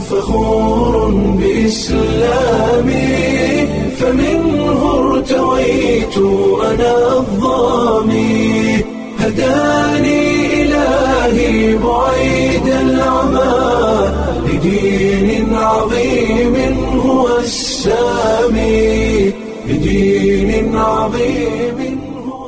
فخور بإسلامي فمنه ارتويت أنا الظامي هداني إلهي بعيد العمى لدين عظيم هو السامي لدين عظيم هو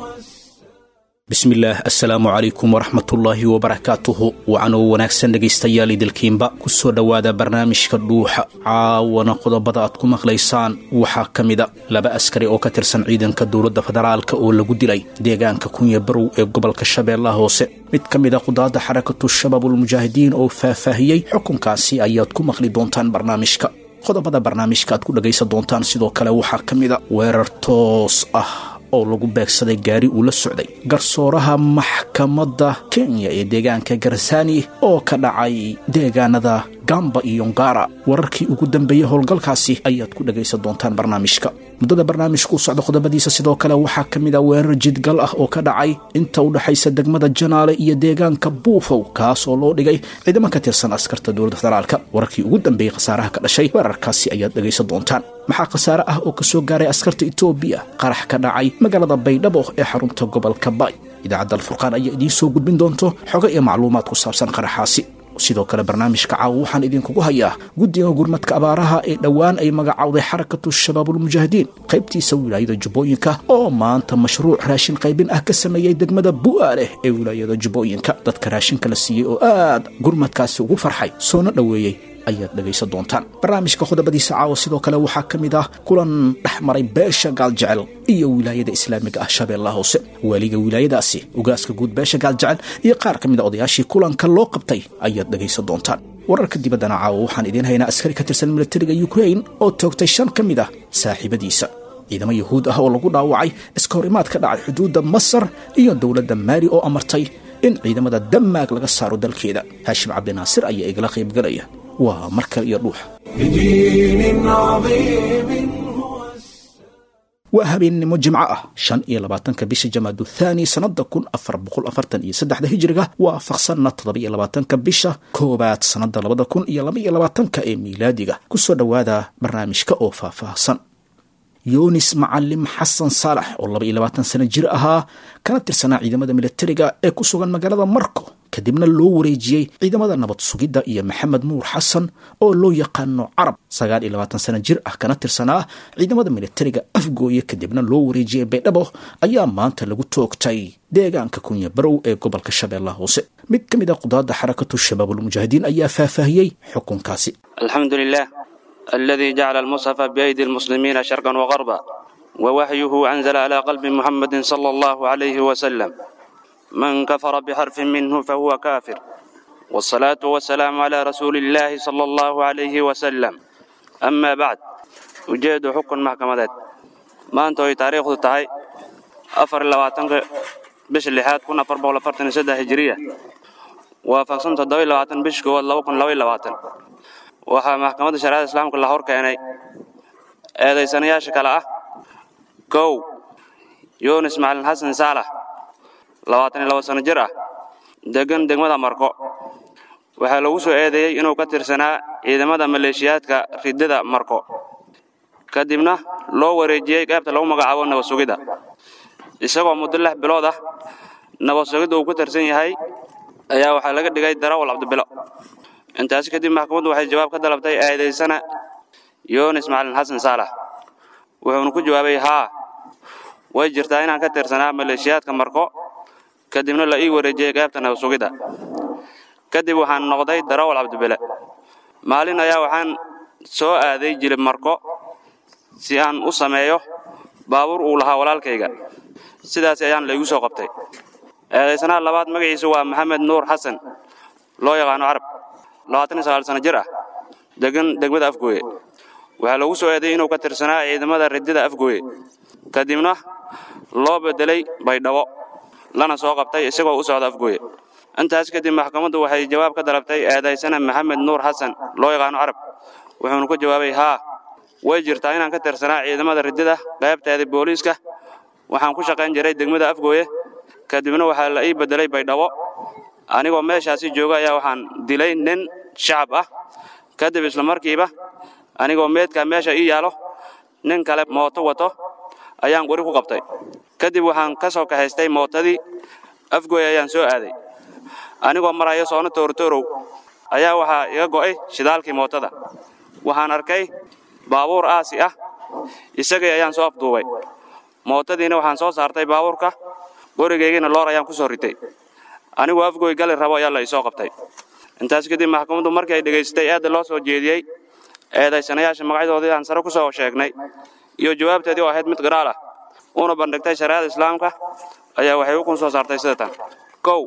bismillaah assalaamu calaykum waraxmatullaahi wabarakaatuhu wacanoo wanaagsan dhegaystayaal idilkiinba ku soo dhowaada barnaamijka dhuuxa caawana qodobada aad ku maqlaysaan waxaa ka mida laba askari oo ka tirsan ciidanka dowladda federaalka oo lagu dilay deegaanka kunya barow ee gobolka shabeellaha hoose mid ka mid a qudaadda xarakatu shabaabulmujaahidiin oo faahfaahiyey xukunkaasi ayaad ku maqli doontaan barnaamijka qodobada barnaamijka aad ku dhagaysan doontaan sidoo kale waxaa ka mida weerar toos ah oo lagu beegsaday gaari uu la socday garsooraha maxkamadda kenya ee deegaanka garsani oo ka dhacay deegaanada gamba iyo ngara wararkii ugu dambeeyey howlgalkaasi ayaad ku dhagaysan doontaan barnaamijka muddada barnaamijku u socda qodobadiisa sidoo kale waxaa ka mid a weerar jidgal ah oo ka dhacay inta u dhexaysa degmada janaale iyo deegaanka buufow kaas oo loo dhigay ciidamo ka tirsan askarta dowladda federaalka wararkii ugu dambeeyey khasaaraha ka dhashay weerarkaasi ayaad dhagaysan doontaan maxaa khasaare ah oo ka soo gaaray askarta etoobiya qarax ka dhacay magaalada baydhabo ee xarunta gobolka bay idaacadda alfurqaan ayaa idiin soo gudbin doonto xogo iyo macluumaad ku saabsan qaraxaasi sidoo kale barnaamijka caawa waxaan idinkugu hayaa guddiga gurmadka abaaraha ee dhowaan ay magacowday xarakatu shabaabulmujaahidiin qaybtiisa wilaayada jubbooyinka oo maanta mashruuc raashin qaybin ah ka sameeyey degmada bu'aaleh ee wilaayada jubbooyinka dadka raashinka la siiyey oo aad gurmadkaasi ugu farxay soona dhoweeyey ayaad dhegaysan doontaan barnaamijka qodobadiisa caawa sidoo kale waxaa ka mid ah kulan dhex maray beesha gaaljecel iyo wilaayada islaamiga ah shabeellaha hoose waaliga wilaayadaasi ugaaska guud beesha gaaljecel iyo qaar ka mid a odayaashii kulanka loo qabtay ayaad dhegaysan doontaan wararka dibaddana caawa waxaan idiin haynaa askari ka tirsan militariga yukrain oo toogtay shan ka mid ah saaxiibadiisa ciidamo yuhuud ah oo lagu dhaawacay iska horimaad ka dhacay xuduudda masar iyo dowladda maali oo amartay in ciidamada damaag laga saaro dalkeeda haashim cabdinaasir ayaa igala qaybgalaya waa mar kale iyo dhuuxa بدين عظيم هو waa habeennimo jimco ah shan iyo labaatanka bisha jamaadu thaani sannada kun afar boqol afartan iyo saddexda hijiriga waafaqsanna toddoba iyo labaatanka bisha koowaad sannada labada kun iyo laba iyo labaatanka ee miilaadiga ku soo dhowaada barnaamijka oo faahfaahsan yunis macalim xasan saalax oo laba iyo labaatan sano jir ahaa kana tirsanaa ciidamada militariga ee ku sugan magaalada marko kadibna loo wareejiyey ciidamada nabad sugidda iyo maxamed nuur xasan oo loo yaqaano carab sagaal iyo labaatan sano jir ah kana tirsanaa ciidamada militariga afgooye kadibna loo wareejiyey baydhabo ayaa maanta lagu toogtay deegaanka kunya barow ee gobolka shabeellaha hoose mid ka mid a qudaadda xarakatu shabaabulmujaahidiin ayaa faahfaahiyey xukunkaasi الحمد لله الذي جعل المصحف بأيدي المسلمين شرقا وغربا ووحيه أنزل على قلب محمد صلى الله عليه وسلم من كفر بحرف منه فهو كافر والصلاة والسلام على رسول الله صلى الله عليه وسلم أما بعد ujeedu xukun maxkamadeed maanta oy taariikhdu tahay afar iyo labaatanka bisha lixaad kun afar boqol afartan iyo saddex hijiriya waafaqsan toddoba iyo labaatan bisha koowaad laba kun laba iyo labaatan waxaa maxkamadda shariicada islaamka la hor keenay eedaysanayaasha kale ah kow yunis macalin xasan saalax labaatan iyo laba sano jir ah degan degmada marko waxaa lagu soo eedeeyey inuu ka tirsanaa ciidamada maleeshiyaadka ridada marko kadibna loo wareejiyey qaybta lagu magacaabo nabad sugidda isagoo muddo lix bilood ah nabad sugidda uu ku tirsan yahay ayaa waxaa laga dhigay darawal cabdibilo intaasi kadib maxkamaddu waxay jawaab ka dalabtay eedaysana yunis macalin xasan saalax wuxuuna ku jawaabay haa way jirtaa inaan ka tirsanaa maleeshiyaadka marko kadibna la ii wareejiyey qaybta nabad sugidda kadib waxaan noqday darawal cabdibile maalin ayaa waxaan soo aaday jilib marko si aan u sameeyo baabuur uu lahaa walaalkayga sidaas ayaan laygu soo qabtay eedaysanaha labaad magaciisu waa maxamed nuur xasan loo yaqaano carab labaatan iyo sagaal sano jir ah degan degmada afgooye waxaa lagu soo eeday inuu ka tirsanaa ciidamada ridida afgooye kadibna loo bedelay baydhabo lana soo qabtay isagoo u socda afgooye intaas kadib maxkamaddu waxay jawaab ka dalabtay eedaysana maxamed nuur xasan loo yaqaano carab wuxuuna ku jawaabay haa way jirtaa inaan ka tirsanaa ciidamada ridida qaybteeda booliiska waxaan ku shaqayn jiray degmada afgooye kadibna waxaa la ii bedelay baydhabo anigoo meeshaasi jooga ayaa waxaan dilay nin shacab ah kadib isla markiiba anigoo meedkaa meesha ii yaalo nin kale mooto wato ayaan qori ku qabtay kadib waxaan ka soo kahaystay mootadii afgoy ayaan soo aaday anigoo maraya soona toortoorow ayaa waxaa iga go'ay shidaalkii mootada waxaan arkay baabuur aasi ah isagii ayaan soo afduubay mootadiina waxaan soo saartay baabuurka qorigeygiina loor ayaan ku soo ritay anigoo afgoy gali rabo ayaa la isoo qabtay intaas kadib maxkamaddu markii ay dhegaystay eedda loo soo jeediyey eedaysanayaasha magacyadoodii aan sare ku soo sheegnay iyo jawaabteedii oo ahayd mid qiraal ah una bandhigtay shariicada islaamka ayaa waxay ukun soo saartay sida tan kow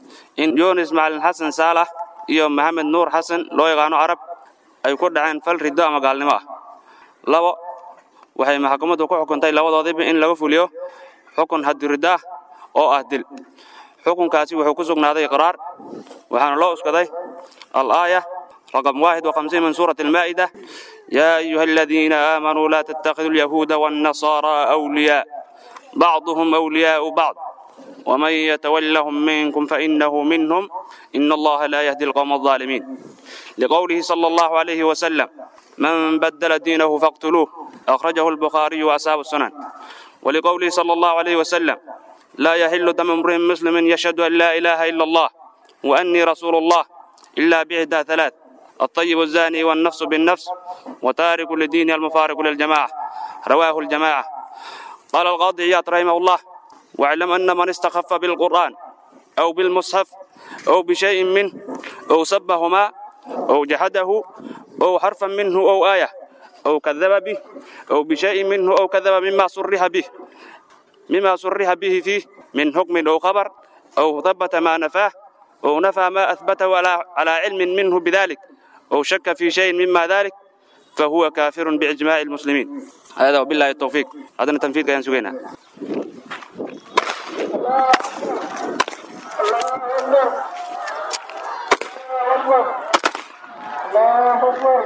in yunis macalin xasan saalax iyo maxamed nuur xasan loo yaqaano carab ay ku dhaceen fal riddo ama gaalnimo ah labo waxay maxkamaddu ku xukuntay labadoodiiba in laga fuliyo xukun hadiriddo ah oo ah dil xukunkaasi wuxuu ku sugnaaday iqraar waxaana loo uskaday alaaya رقم واحد وخمسين من سورة المائدة يا أيها الذين آمنوا لا تتخذوا اليهود والنصارى أولياء بعضهم أولياء بعض ومن يتولهم منكم فإنه منهم إن الله لا يهدي القوم الظالمين لقوله صلى الله عليه وسلم من بدل دينه فاقتلوه أخرجه البخاري وأصحاب السنن ولقوله صلى الله عليه وسلم لا يحل دم امرئ مسلم يشهد أن لا إله إلا الله وأني رسول الله إلا بإحدى ثلاث الطيب الزاني والنفس بالنفس وتارك لدين المفارق للجماعة رواه الجماعة قال القاضي عياض رحمه الله واعلم أن من استخف بالقرآن أو بالمصحف أو بشيء منه أو سبهما أو جحده أو حرفا منه أو آية أو كذب به أو بشيء منه أو كذب مما صرح به مما صرح به فيه من حكم أو خبر أو ثبت ما نفاه أو نفى ما أثبته على علم منه بذلك أو شك في شيء مما ذلك فهو كافر بإجماع المسلمين هذا وبالله التوفيق هذا تنفيذ كان سوينا الله أكبر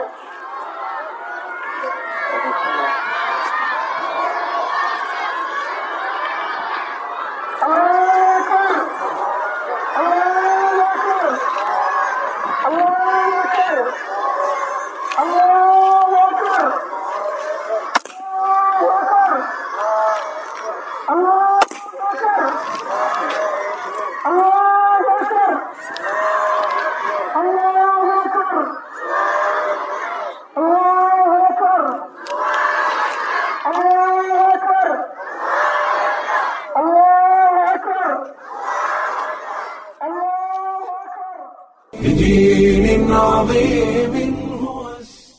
بدين عظيم هو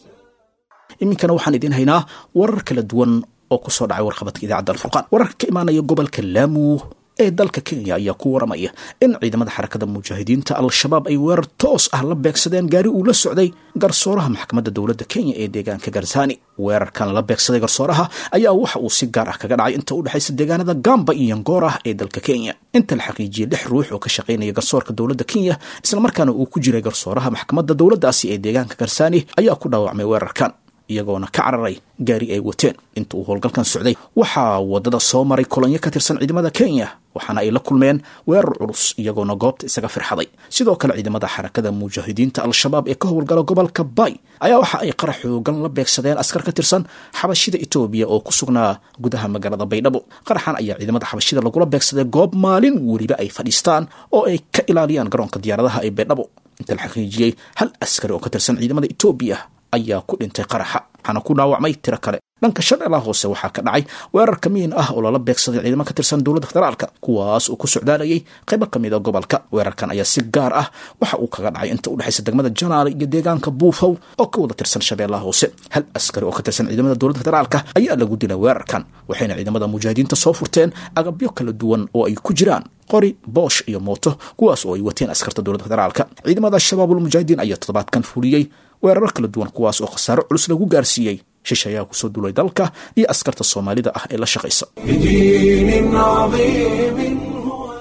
iminkana waxaan idiin haynaa warar kala duwan oo ku soo dhacay warqabadka idaacadda alfurqaan wararka ka imaanaya gobolka laamu ee dalka kenya ayaa ku waramaya in ciidamada xarakada mujaahidiinta al-shabaab ay weerar toos ah la beegsadeen gaari uu la socday garsooraha maxkamadda dowladda kenya ee deegaanka garsani weerarkan la beegsaday garsooraha ayaa waxa uu si gaar ah kaga dhacay inta u dhexaysa deegaanada gamba iyo yangoor ah ee dalka kenya inta la xaqiijiyey lix ruux oo ka shaqaynaya garsoorka dowladda kenya islamarkaana uu ku jiray garsooraha maxkamadda dowladdaasi ee deegaanka garsani ayaa ku dhaawacmay weerarkan iyagoona ka cararay gaari ay wateen inta uu howlgalkan socday waxaa waddada soo maray kolonyo ka tirsan ciidamada kenya waxaana ay la kulmeen weerar culus iyagoona goobta isaga firxaday sidoo kale ciidamada xarakada mujaahidiinta al-shabaab ee ka howlgala gobolka bay ayaa waxa ay qarax xoogan la beegsadeen askar ka tirsan xabashida etoobiya oo ku sugnaa gudaha magaalada baydhabo qaraxan ayaa ciidamada xabashida lagula beegsaday goob maalin weliba ay fadhiistaan oo ay ka ilaaliyaan garoonka diyaaradaha ee baydhabo inta la xaqiijiyey hal askari oo ka tirsan ciidamada etoobiya ayaa ku dhintay qaraxa waxaana ku dhaawacmay tiro kale dhanka shabeellaha hoose waxaa ka dhacay weerar kamiin ah oo lala beegsaday ciidamo ka tirsan dowladda federaalka kuwaas uu ku socdaalayay qaybo ka mid a gobolka weerarkan ayaa si gaar ah waxa uu kaga dhacay inta u dhexaysa degmada janaale iyo deegaanka buufow oo ka wada tirsan shabeellaha hoose hal askari oo ka tirsan ciidamada dowladda federaalka ayaa lagu dilay weerarkan waxayna ciidamada mujaahidiinta soo furteen agabyo kala duwan oo ay ku jiraan qori boosh iyo mooto kuwaas oo ay wateen askarta dowladda federaalka ciidamada shabaabul mujaahidiin ayaa toddobaadkan fuliyey weeraro kala duwan kuwaas oo khasaaro culus lagu gaarsiiyey shish ayaa kusoo duulay dalka iyo askarta soomaalida ah ee la shaqaysa بدين عظيم هو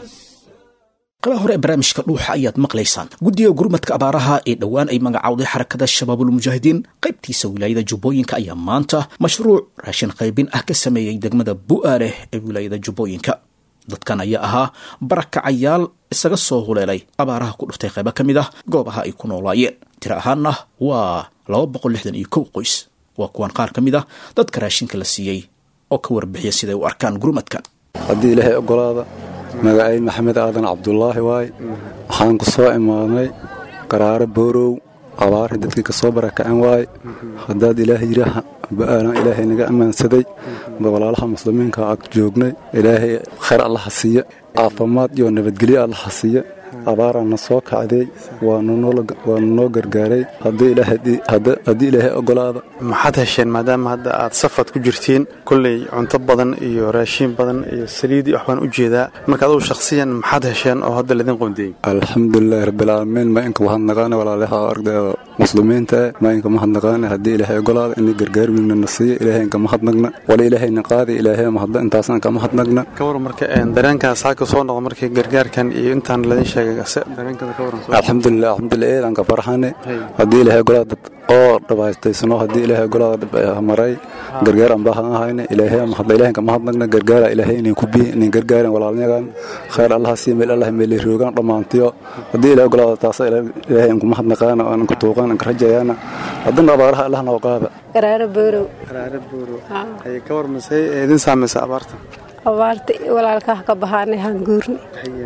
qalaha hore ee barnaamijka dhuuxa ayaad maqlaysaan guddiga gurmadka abaaraha ee dhowaan ay magacowday xarakada shabaabul mujaahidiin qaybtiisa wilaayada jubbooyinka ayaa maanta mashruuc raashin qaybin ah ka sameeyey degmada bu'aaleh ee wilaayada jubbooyinka dadkan ayaa ahaa barakacayaal isaga soo huleelay abaaraha ku dhuftay qaybo ka mid ah goobaha ay ku noolaayeen tiro ahaanna waa laba boqol lixdan iyo kow qoys waa kuwan qaar ka mid ah dadka raashinka la siiyey oo ka warbixiya siday u arkaan gurmadkan haddii ilaahay ogolaada magacayn maxamed aadan cabdulaahi waaye waxaan ku soo imaadnay qaraaro boorow abaarhi dadkii ka soo barakaceen waaye haddaad ilaahay yidhaaha ba'aalan ilaahay naga ammaansaday walaalaha muslimiinka ag joognay ilaahay khayr allaha siiya caafimaad iyo nabadgelyo allaha siiya abaaraana soo kacday waanu noo gargaaray haddii ilaahay ogolaada maxaad hesheen maadaama hadda aad safad ku jirtiin kolley cunto badan iyo raashiin badan iyo saliid iyo waxbaan u jeedaa marka adugu shakhsiyan maxaad hesheen oo hadda laydin qoondeeyey alxamdulilaahi rabbilcaalamiin ma inka mahadnaqaane walaalaha ardayda muslimiinta eh ma inka mahadnaqaane haddii ilaahay ogolaada inay gargaar wiigna na siiya ilaahay inka mahadnaqna wala ilaahayna qaadi ilaahay mahadla intaasna inka mahadnaqna ka waran marka dareenkaas halka soo noqdo markii gargaarkan iyo intaan ladin sheegay dareenkada ka waran alxamdulilah alxamdulilah eedanka farxane haddii ilaahay ogolaada dad oo dhabaystaysano haddii ilaahay ogolaada maray gargaar aan baahan ahayne ilaahay mahadla ilaahay inka mahadnaqna gargaara ilaahay inay ku biyi inay gargaaran walaalnyagan khayr allaha sii meel allah meel roogaan dhammaantiyo haddii ilaahay ogolaada taasa ilaahay inku mahadnaqaana aan inku tuuqaan inka rajayaana haddana abaaraha allah noo qaada qaraaro boorow qaraaro boorow haye ka war masay idin saamaysa abaarta abaarta walaalkaah ka bahaanay hanguurni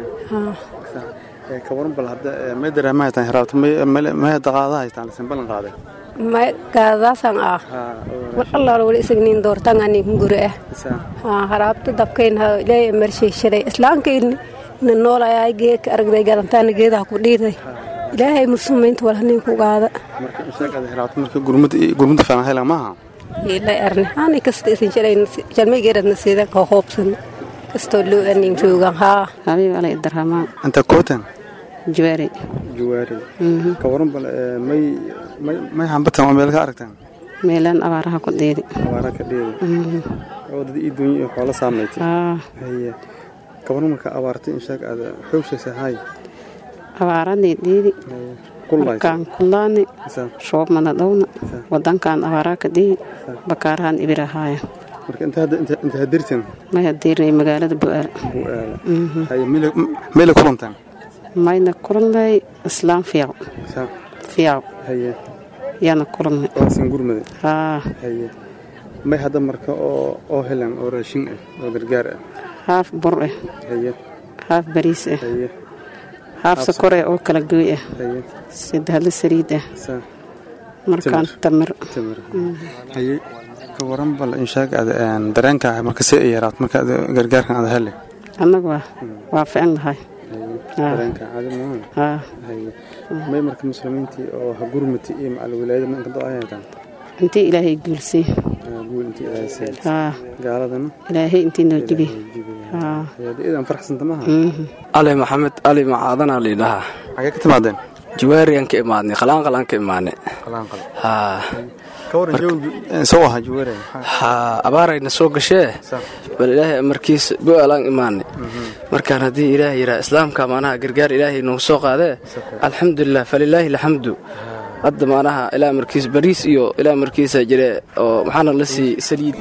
ka waran bal hadda may dareema haytaan hiraabta may daqaada haytaan lasin ballan qaaday may gaadaasan ah war allaala wali isagniin doortanganin hunguri ah haraabta dabkayn ilaahay marsheyshaday islaankayn na noolayaa geedka aragday galantaana geedaha ku dhiiday ilaahay musumaynta walhanin ku gaada marka inshaaqada hiraabta marka gurmada fiican helan maaha ilay arne ani kasta isin shaday jalmaygeeradna siida ka hoobsan kastoo loo anin joogan haa habiib alay darhamaan anta kootan juwaari juwaari ka waran bal may may hambatan oo meel ka aragtaan meelaan abaaraha ku dheedi abaaraha ka dheedi oo dad ii dunya iyo xoolo saamaytay haye ka waran marka abaartay inshaaq aada xoogshaysa hay abaaradii dheedi markaan kulaani shoobmana dhowna wadankan abaaraa ka dheedi bakaarahan ibirahaaya marka inta hadirtan may hadirnay magaalada bu'aal bu'aala haye meela kulantaan mayna kulannay islaam fiico fiico haye yaana kulannay waasin gurmada haa haye may hadda marka oo oo helan oo raashin ah oo gargaar ah haaf bur ah haye haaf bariis ah haye haaf sokor ah oo kala gooy ah haye saddexda saliid ah markaan tamir tamir haye ka waran bal inshaag aad dareenka marka si ay yaraato marka gargaarkan aad hele annagu waa fican lahay dareenka caadi maaha may marka muslimiintii oo ha gurmati iyo macal wilaayada ma inka do-ay haytaan intii ilaahay guulsay guul intii ilaahay say haa gaaladana ilaahay intii noo jibi haa idan faraxsanta maaha ali maxamed ali macaadanaa liidhahaa xagee ka timaadeen jawaariyaan ka imaadnay qalaanqalaan ka imaanay qalaanqal haa soo aha jawaari haa abaarayna soo gashee bal ilaahay amarkiisa bu'aalaan imaanay markaan haddii ilaahay yidhaha islaamka maanaha gargaar ilaahay noogu soo qaadee alxamdulilah falilaahi alxamdu hadda maanaha ilaa markiis bariis iyo ilaa markiisa jire oo maxaana la sii saliid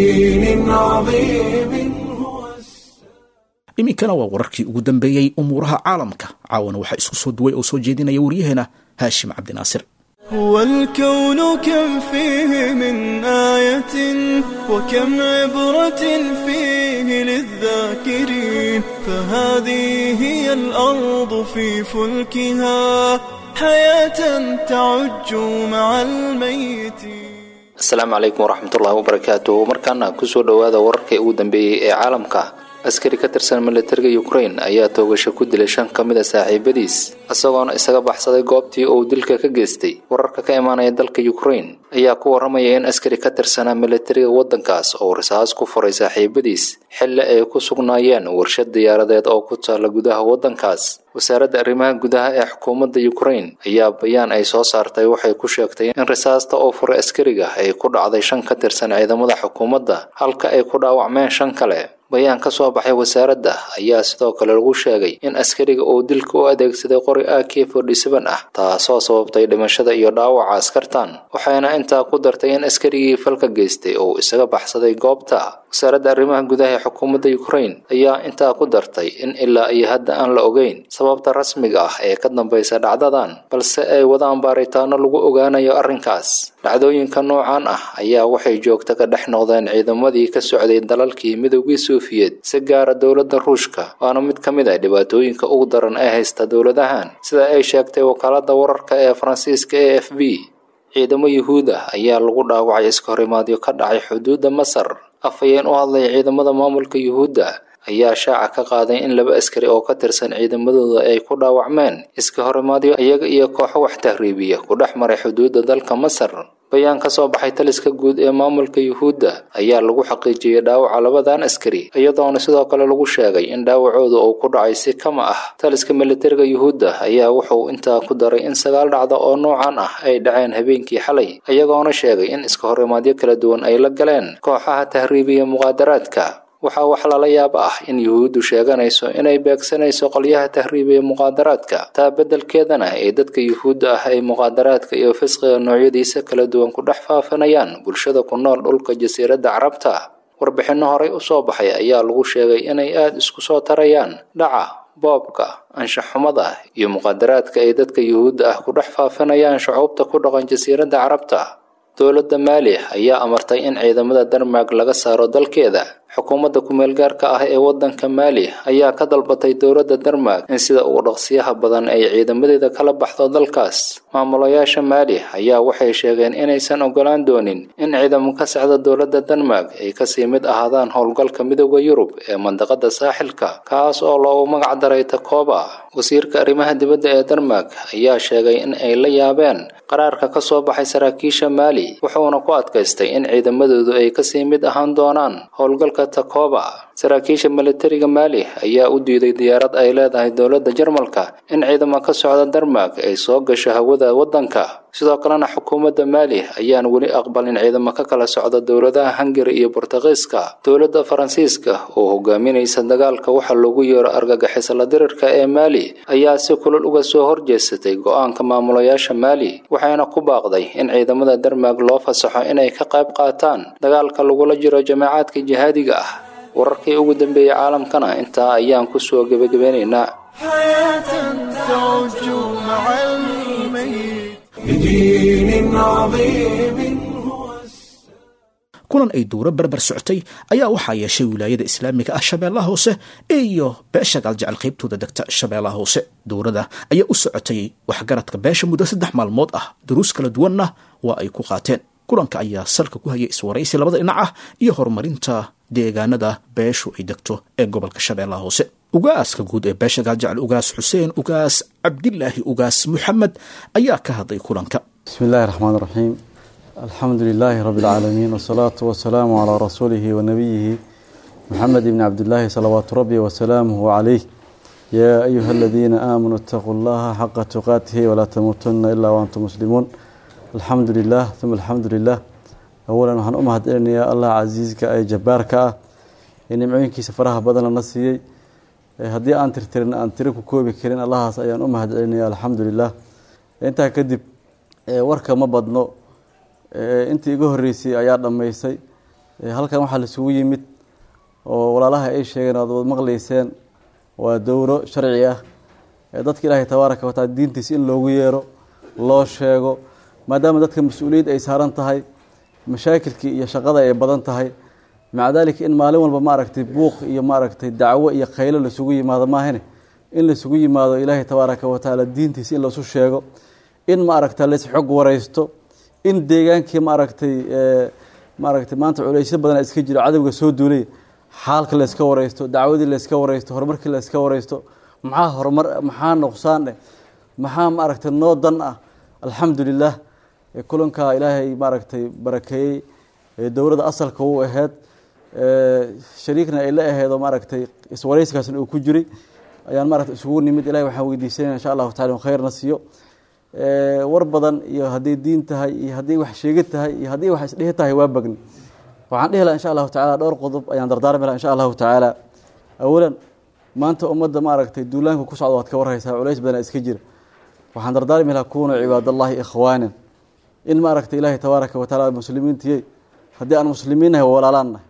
iminkana waa wararkii ugu dambeeyey umuuraha caalamka caawana waxaa isku soo duway oo soo jeedinaya waryaheena haashim cabdinaasir هو الكون كم فيه من آية وكم عبرة فيه للذاكرين فهذه هي الأرض في فلكها حياة تعج مع الميت asalaamu calaykum waraxmatullaahi wabarakaatu markaana kusoo dhowaada wararkii ugu dambeeyey ee caalamka askari ka tirsan militariga ukrain ayaa toogasho ku dilay shan ka mid a saaxiibadiis isagoona isaga baxsaday goobtii uu dilka ka geystay wararka ka imaanaya dalka ukrain ayaa ku waramaya in askari ka tirsanaa militariga waddankaas oo risaas ku furay saaxiibadiis xilli ay ku sugnaayeen warshad diyaaradeed oo ku taalla gudaha waddankaas wasaaradda arrimaha gudaha ee xukuumadda ukrain ayaa bayaan ay soo saartay waxay ku sheegtay in risaasta oo furay askariga ay ku dhacday shan ka tirsan ciidamada xukuumadda halka ay ku dhaawacmeen shan kale bayaan ka soo baxay wasaaradda ayaa sidoo kale lagu sheegay in askariga uu dilka u adeegsaday qori a k forty-seven ah taasoo sababtay dhimashada iyo dhaawaca askartan waxayna intaa ku dartay in askarigii falka geystay uu isaga baxsaday goobta wasaaradda arrimaha gudaha ee xukuumadda ukrain ayaa intaa ku dartay in ilaa iyo hadda aan la ogeyn sababta rasmiga ah ee ka dambaysa dhacdadan balse ay wadaan baaritaano lagu ogaanayo arrinkaas dhacdooyinka noocan ah ayaa waxay joogta ka dhex noqdeen ciidamadii ka socday dalalkii midoogii suufiyeed si gaara dowladda ruushka waana mid ka mid ah dhibaatooyinka ugu daran ee haysta dowladahan sida ay sheegtay wakaaladda wararka ee faransiiska e f b ciidamo yuhuud ah ayaa lagu dhaawacay iska horimaadyo ka dhacay xuduudda masar afhayeen u hadlaya ciidamada maamulka yuhuudda ayaa shaaca ka qaaday in laba askari oo ka tirsan ciidamadooda ay ku dhaawacmeen iska horimaadyo iyaga iyo kooxo wax tahriibiya ku dhex maray xuduudda dalka masar bayaan ka soo baxay taliska guud ee maamulka yuhuudda ayaa lagu xaqiijiyey dhaawaca labadan askari iyadoona sidoo kale lagu sheegay in dhaawacooda uu ku dhacay si kama ah taliska militariga yuhuudda ayaa wuxuu intaa ku daray in sagaal dhacdo oo noocan ah ay dhaceen habeenkii xalay iyagoona sheegay in iska horimaadyo kala duwan ay la galeen kooxaha tahriibiya muqaadaraadka waxaa wax lala yaab ah in yuhuuddu sheeganayso inay beegsanayso qolyaha tahriibiya muqaadaraadka taa beddelkeedana ee dadka yuhuudda ah ay muqaadaraadka iyo fisqiga noocyadiisa kala duwan ku dhex faafinayaan bulshada ku nool dhulka jasiiradda carabta warbixinno horey u soo baxay ayaa lagu sheegay inay aada isku soo tarayaan dhaca boobka anshaxumada iyo muqaadaraadka ay dadka yuhuudda ah ku dhex faafinayaan shucuubta ku dhaqan jasiiradda carabta dowladda maali ayaa amartay in ciidamada denmark laga saaro dalkeeda xukuumadda ku-meelgaarka ah ee waddanka maali ayaa ka dalbatay dowladda denmark in sida ugu dhaqsiyaha badan ay ciidamadeeda kala baxdo dalkaas maamulayaasha maali ayaa waxay sheegeen inaysan ogolaan doonin in ciidamo ka socda dowladda denmark ay kasii mid ahaadaan howlgalka midooda yurub ee mandaqada saaxilka kaas oo loogu magac daray takoba wasiirka arrimaha dibadda ee denmark ayaa sheegay in ay la yaabeen qaraarka ka soo baxay saraakiisha maali wuxuuna ku adkaystay in ciidamadoodu ay kasii mid ahaan doonaan howlgalka takoba saraakiisha militariga maali ayaa u diiday diyaarad ay leedahay dowladda jarmalka in ciidamo ka socda denmark ay soo gasho hawada waddanka sidoo kalena xukuumadda maali ayaan weli aqbalin ciidamo ka kala socda dowladaha hungari iyo bortugiiska dowladda faransiiska oo hogaaminaysa dagaalka waxa loogu yeero argagixisla dirirka ee maali ayaa si kulul uga soo horjeesatay go-aanka maamulayaasha maali waxayna ku baaqday in ciidamada denmark loo fasaxo inay ka qayb qaataan dagaalka lagula jiro jamaacaadka jihaadiga ah wararkii ugu dambeeyey caalamkana intaa ayaan ku soo gebagabeynaynaa kulan ay dowro berber socotay ayaa waxaa yeeshay wilaayada islaamiga ah shabeellaha hoose iyo beesha gaaljecel qaybtooda degta shabeellaha hoose dowrada ayaa u socotay waxgaradka beesha muddo saddex maalmood ah duruus kala duwanna waa ay ku qaateen kulanka ayaa salka ku hayay iswaraysi labada dhinac ah iyo horumarinta deegaanada beeshu ay degto ee gobolka shabeellaha hoose ugaaska guud ee beesha gaaljecel ugaas xuseen ugaas cabdilaahi ugaas muxamed ayaa ka hadlay kulanka bismi illaahi raxmaan raxiim alxamdu lilaahi rabi اlcaalamiin wsalaatu wasalaamu calaa rasuulihi wanabiyihi muxamed ibni cabdillaahi salawaatu rabbi wasalaamuhu calayh yaa ayuha aladiina aamanuu itaquu llaha xaqa tuqaatihi walaa tamuutuna ilaa waantum muslimuun alxamdu lilah uma alxamdu lilah awalan waxaan u mahad celinayaa allah casiiska ee jabbaarka ah ee nimcooyinkiisa faraha badan lana siiyey haddii aan tirtirin aan tiri ku koobi karin allahaas ayaan u mahad celinaya alxamdu lilah intaa kadib warka ma badno intii iga horeysay ayaa dhammaysay halkan waxaa laisugu yimid oo walaalaha ay sheegeen aad wad maqleyseen waa dowro sharci ah dadka ilaahay tabaaraka wataala diintiisa in loogu yeero loo sheego maadaama dadka mas-uuliyad ay saaran tahay mashaakilkii iyo shaqada ay badan tahay maca daalika in maalin walba maaragtay buuq iyo maaragtay dacwo iyo khaylo laisugu yimaado maahane in laisugu yimaado ilaahay tabaaraka watacaala diintiisa in laisu sheego in maaragta lays xog wareysto in deegaankii maaragtay maaragtay maanta culeysyo badana iska jiro cadowga soo duulay xaalka layska wareysto dacwadii layska wareysto horumarkii layska wareysto maxaa horumar maxaa nuqsaan eh maxaa maaragtay noo dan ah alxamdu lilah kulanka ilaahay maaragtay barakeeyey dowladda asalka u aheyd shariikna ay la aheedo maaragtay iswareyskaasna uu ku jiray ayaan maaragtay isugu nimid ilahay waxaan weydiisanaya insha allahu tacala khayrna siiyo war badan iyo hadday diin tahay iyo hadday wax sheegi tahay iyo haddii wax isdhihi tahay waa bagni waxaan dhihi laha insha allahu tacala dhowr qodob ayaan dardaarmi laha insha allahu tacaala awalan maanta ummadda maaragtay duulaanka ku socda waad ka warhaysaa culays badana iska jira waxaan dardaarmi laha kuunu cibaadallahi ikhwaanan in maaragtay ilaahay tabaaraka wa taala muslimiintiyey haddii aan muslimiin nahay walaalaan nahay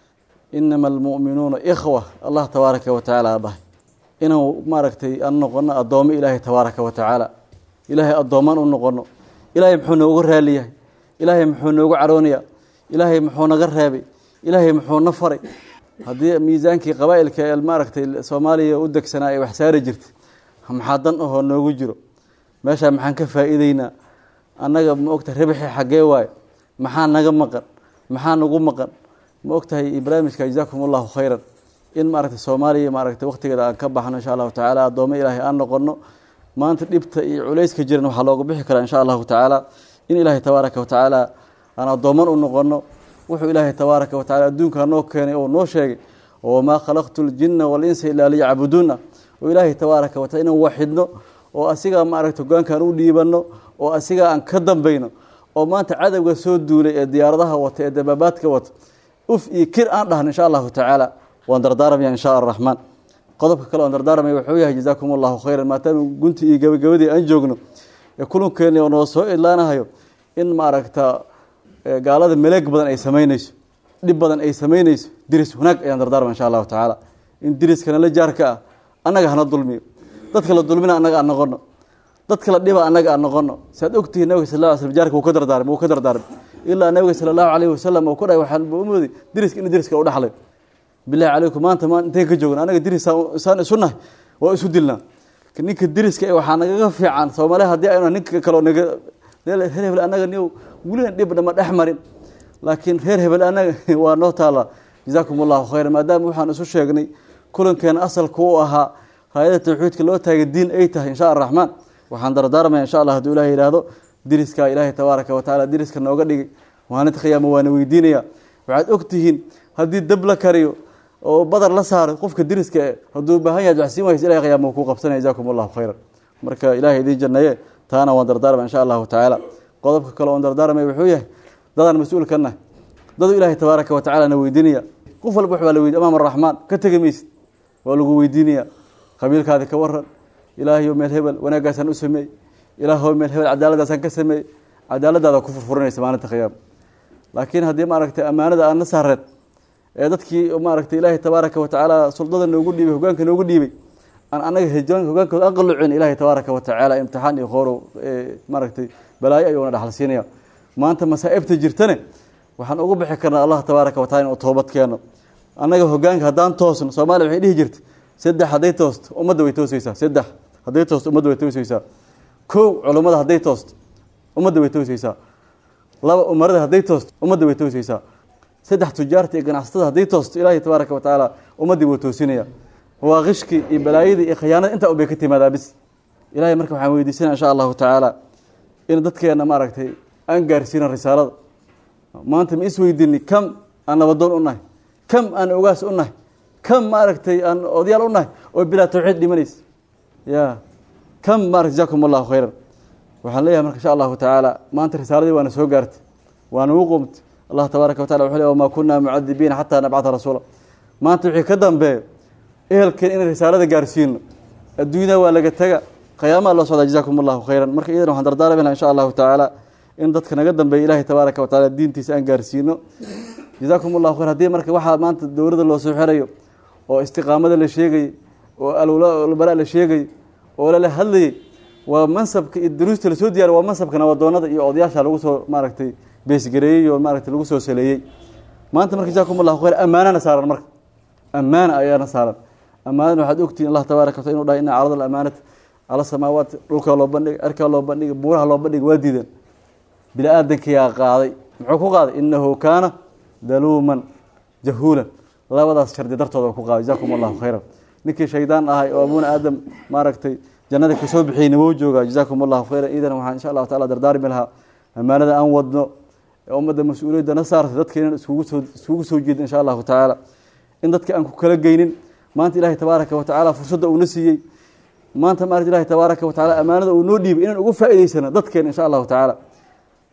inama almu'minuuna ikhwa allah tabaaraka wa tacaala dhahay inaan maaragtay aan noqono addoommo ilaahay tabaaraka wa tacaala ilaahay addoomaan u noqono ilaahay muxuu noogu raaliyahay ilaahay muxuu noogu caroonayaa ilaahay muxuu naga reebay ilaahay muxuu na faray haddii miisaankii qabaa'ilka ee maaragtay soomaaliya u degsanaa ay wax saari jirtay maxaa dan ahoo noogu jiro meeshaa maxaan ka faa'iideynaa annaga ma ogtahay ribxi xaggee waaye maxaa naga maqan maxaa nagu maqan ma ogtahay barnaamijka jazaakum allahu khayran in maaragtay soomaaliya maaragtay waqtigeeda aan ka baxno insha allahu tacaala addoommo ilaahay aan noqono maanta dhibta iyo culayska jiran waxaa looga bixi karaa insha allahu tacaala in ilaahay tabaaraka wa tacaala aan addooman u noqono wuxuu ilaahay tabaaraka wa tacala adduunkaa noo keenay oo noo sheegay wamaa khalaqtu ljinna walinsa ilaa liyacbuduuna oo ilaahay tabaaraka wa tacala inaan waxidno oo asigaa maaragtay hogaankaan u dhiibanno oo asigaa aan ka dambayno oo maanta cadowga soo duulay ee diyaaradaha wata ee dabaabaadka wata uf iyo kir aan dhahno insha allahu tacaala waan dardaaramaya insha araxmaan qodobka kale oan dardaaramaya wuxuu yahay jazaakum allahu khayran maadaama gunti iyo gabagabadii aan joogno ee kulankeeni oo noo soo idlaanahayo in maaragta gaalada maleeg badan ay samaynayso dhib badan ay samaynayso diris wanaag ayaan dardaarma insha allahu tacaala in diriskana la jaarka ah annaga hana dulmiyo dadka la dulmina annaga aan noqono dadka la dhiba annaga aan noqono saad ogtihiin nabiga sal lla slam jaarka wuu ka dardaarmay wuu ka dardaarmay ilaa nabiga sala allahu calayhi wasalam uu ku dhahay waxaan umooday diriska in diriska u dhaxlay bilahi calaykum maanta ma intayn ka joogna anaga diris saan isu nahay waa isu dilnaa ninka diriska ee waxaa nagaga fiican soomaaliya haddii aynu ninka kaleo naga reer hebel annaga ni welina dhibna ma dhex marin laakiin reer hebel annaga waa noo taala jazaakum allahu khayran maadaama waxaan isu sheegnay kulankeena asalka u ahaa raayada tawxiidka loo taagay diin ay tahay insha araxmaan waxaan dardaarmaya insha allah hadduu ilaah yidhaahdo diriskaa ilaahay tabaaraka wa tacala diriska nooga dhigay maalinta khiyaama waana weydiinaya waxaad ogtihiin haddii dab la kariyo oo badar la saaro qofka diriska e hadduu baahan yahay waxsiin waysa ilahay qiyaama kuu qabsanaya jazaakum allahu khayran marka ilahay idiin jannaye taana waan dardaarmaya insha allahu tacaala qodobka kale oon dardaarmaya wuxuu yahay dadaan mas-uul ka nahay dadu ilaahay tabaaraka wa tacala na weydiinaya qof walba wax baa la weydiy amaam araxmaan ka tegi maysid waa lagu weydiinaya qabiilkaadi ka waran ilaahayo meel hebel wanaaggaasaan u sameey ilaahoo meel hebel cadaaladaasaan ka sameeyey cadaaladaada ku furfurinaysa maalinta khiyaama laakiin haddii maaragtay ammaanada aan na saareed ee dadkii maaragtay ilaahay tabaaraka wa tacaala suldada noogu dhiibay hogaanka noogu dhiibay aan anaga hijaan hogaankooda aan qallucin ilaahay tabaaraka wa tacaala imtixaan iyo khoorow maaragtay balaayo ayuuna dhaxal siinaya maanta masaa'ibta jirtane waxaan ugu bixi karnaa allah tabaaraka wa tacala inuu toobad keeno annaga hogaanka haddaan toosno soomaaliya waxay dhihi jirta saddex hadday toosto ummadda way tooseysaa saddex hadday toosto ummadda way tooseysaa kow culummada hadday toosto ummadda way tooseysaa laba umarada hadday toosto ummadda way tooseysaa saddex tujaarta iyo ganacsatada hadday toosto ilaahay tabaaraka wa tacaala ummaddii wuu toosinaya waa qishkii iyo balaayadii iyo khiyaanada intaa unbay ka timaadaa bis ilahay marka waxaan weydiisanaya insha allahu tacaala in dadkeena maaragtay aan gaarsiina risaalada maanta ma isweydini kam aan nabadoon u nahay kam aan ogaas u nahay kam maaragtay aan odayaal u nahay oo bilaa tawxiid dhimanaysa ya kam maarata jazakum allahu khayran waxaan leeyahay marka insha allahu tacaala maanta risaaladii waana soo gaartay waana u qumtay allah tabaaraka wa tacala wuxuu le wamaa kunaa mucadibiina xataa nabcata rasuula maanta wixii ka dambeeyo ehelkeen inay risaalada gaarsiino adduunyada waa laga tega qiyaamaa loo socdaa jazakum allahu khayran marka iyadan waxaan dardaarmi laha insha allahu tacaala in dadka naga dambeeya ilaahay tabaaraka wa tacala diintiisa aan gaarsiino jazaakum allahu khayr haddii marka waxaa maanta dowladda loo soo xerayo oo istiqaamada la sheegayay oo albalaa la sheegayay oo lala hadlayay waa mansabka iyo duruusta lasoo diyaariy waa mansabka nabadoonada iyo odayaasha lagu soo maaragtay beesgareeyey oo maaragtay lagu soo saleeyey maanta marka jazakum allahu khayr ammaanana saaran marka ammaana ayaana saaran ammaanana waxaad ogtihin allah tabaaraka wa tacala inu dhahay ina carada alamaanata cala samaawaat dhulkaa loo bandhigay cirkaa loo bandhigay buuraha loo bandhigay waa diideen bini aadankayaa qaaday muxuu ku qaaday inahu kaana daluuman jahuulan labadaas shardi dartooda ku qaaday jazakum allahu khayran ninkii shaydaan ahay oo abuuna aadam maaragtay jannada kasoo bixiyeyna wou joogaa jazakum allahu khayran iidan waxaan insha allahu tacala dardaarmi lahaa ammaanada aan wadno ee ummadda mas-uuliyadda na saartay dadka inaan iskugu soo iskugu soo jeedin insha allahu tacaala in dadka aan ku kala geynin maanta ilaahay tabaaraka wa tacaala fursadda uuna siiyey maanta maarata ilahi tabaaraka wa tacala ammaanada uu noo dhiibay inaan ugu faa'idaysano dadkeena insha allahu tacaala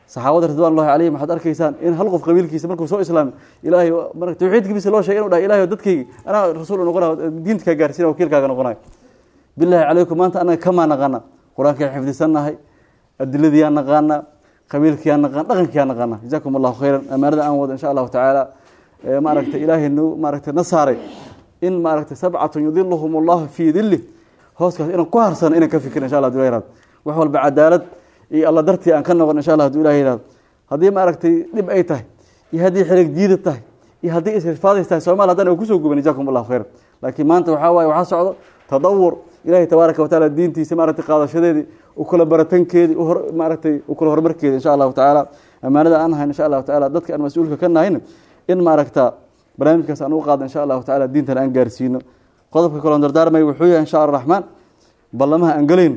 saxaabada ridwanullahi calayhim waxaad arkaysaan in hal qof qabiilkiisa markuu soo islaamay ilaahay mar tawxiidkiisa loo sheegay inuu dhahay ilahay dadkaygi anaa rasuul noqonayo diinta kaa gaarsiina wakiilkaaga noqonayo bilaahi calaykum maanta anaga kamaa naqaana qur-aankaan xifdisannahay adiladiyaa naqaana qabiilkiyaa naqaan dhaqankiyaa naqaana jazaakum allahu khayran amaanada aan wado insha allahu tacaala maaragtay ilaahay nu maaragtay na saaray in maaragtay sabcatun yudiluhum allahu fii dilih hooskaas inaan ku harsano inaan ka fikir insha allah hadu ilah yihahdo wax walba cadaalad iyo alla dartii aan ka noqon insha allah hadu ilah yihahdo haddii maaragtay dhib ay tahay iyo haddii xirig diida tahay iyo haddii isrifaadays tahay soomali haddana kusoo guban jazakum allahu khayran laakiin maanta waxaa waaye waxaa socdo tadawur ilahay tabaaraka watacaala diintiisa maaragtay qaadashadeedii u kala baratankeedii maaragtay u kala horumarkeedi insha allahu tacaala amaanada aan nahayn insha allahu tacaala dadka aan mas-uulka ka nahayna in maaragta barnaamijkaas aan u qaado insha allahu tacala diintan aan gaarsiino qodobka kaloon dardaarmay wuxuu yahay insha alla raxmaan ballamaha aan gelayno